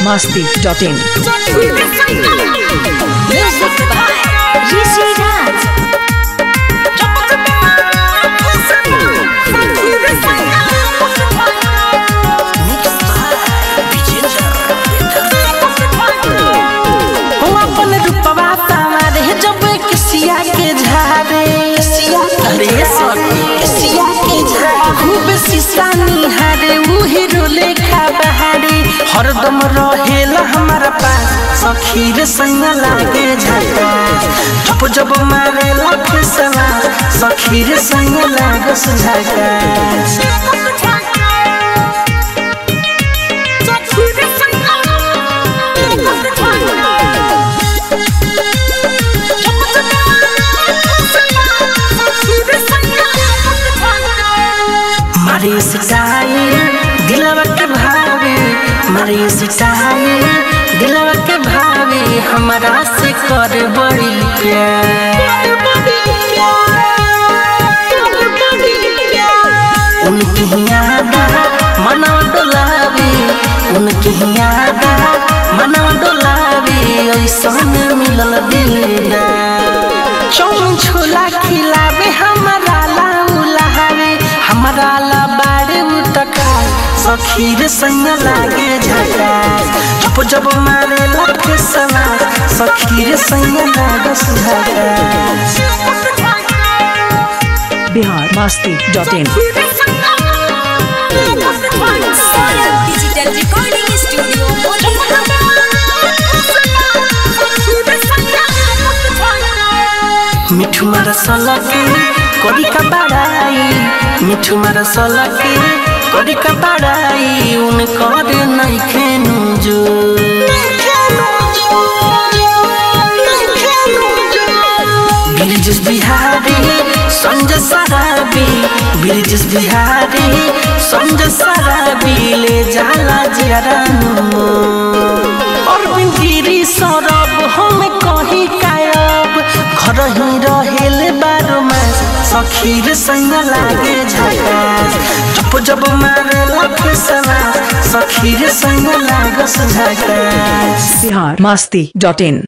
masti.in. Music by Rishi Raj. हो अपन रूपवा सावरे जब किसिया के झारे किसिया अरे सखी किसिया के झारे खूब शीशा निहारे उ हीरो लेखा बहारे हरदम रहेला हमारा पास सखी रे संग लागे झका जब जब मारे लफसवा सखी रे संग लागे झका मारे सिटाए दिलवा के भावे मारे सिटाए दिलवा के भावे हमारा से कर बड़ी प्यार उनकी याद मनवा डोलावे उनकी याद मनवा डोलावे ऐसन मिलल दिलदार चौन छोला खिलावे हमारा ला उलावे हमारा ला बाड़े उतका सखी रे संग लागे झका जब जब मारे लखे सवा सखी रे संग लागे सुझका Bihar masti.in. Digital Recording Studio, मिठू मारा सलके करी का बड़ाई मिठू मारा सलके करी का बड़ाई उन कर नहीं खेनु जो ब्रिजेश बिहारी संजय सराबी ब्रिजेश बिहारी संजय सराबी ले जाला जरानु और बिंदीरी सरब हम कहीं कायब घर ही रहेल बारो मास सखी रे संग लागे झकास जब जब मारे लखे सवा सखी रे संग लागे झकास Bihar masti.in.